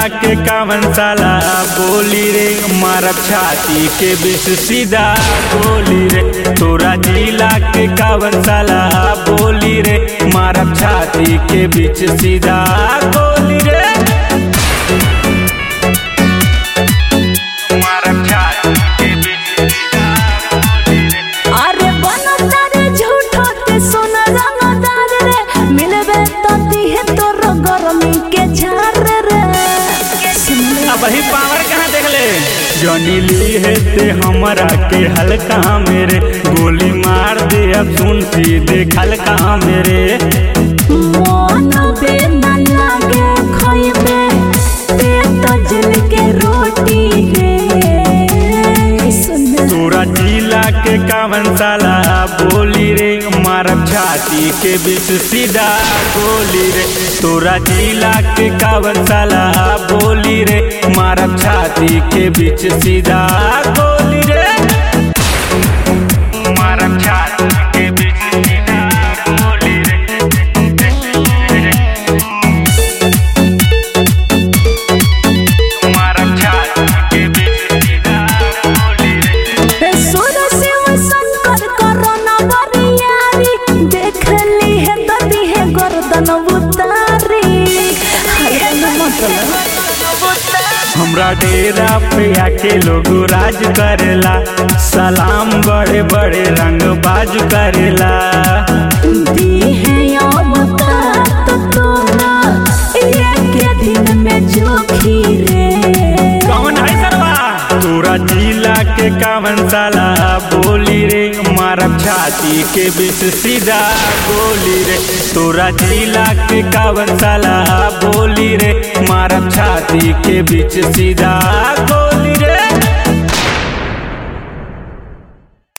के कावन साला बोली रे मारब छाती के बीच सीधा गोली रे तोरा जिला के कावन साला बोली रे मारब छाती के बीच सीधा गोली रे मारब छाती के बीच सीधा गोली रे अरे बनता रे झूठो ते सोना रंगदार रे मिलबे तो दिहे तोर गरमी के झार रे अब ही पावर कहाँ देख ले जॉनी ली है ते हमरा के हल्का मेरे गोली मार दे अब सुन सीधे खलका मेरे मन बे ना लागे खइबे ते तो जल के रोटी रे सुन तोरा जिला के कावन साला बोली रे मारब छाती के बीच सीधा गोली रे तोरा जिला के कावन साला बोली रे मारब छाती के बीच सीधा गोली रे मारब छाती के बीच सीधा गोली रे मारब छाती के बीच सीधा गोली रे सुर शिव शंकर करोना बरियारी देख ली है ददी है गर्दन उतारी हरे मतलब हमरा डेरा पे आके लोग राज करेला सलाम बड़े बड़े रंग बाज करेला दी है अवकात तोरा एक दिन में जोखी रे कौन है सरवा तोरा जिला के कावन साला बोली रे मारब छाती के बीच सीधा गोली रे तोरा जिला के कावन साला बोली रे मारब छाती के बीच सीधा गोली रे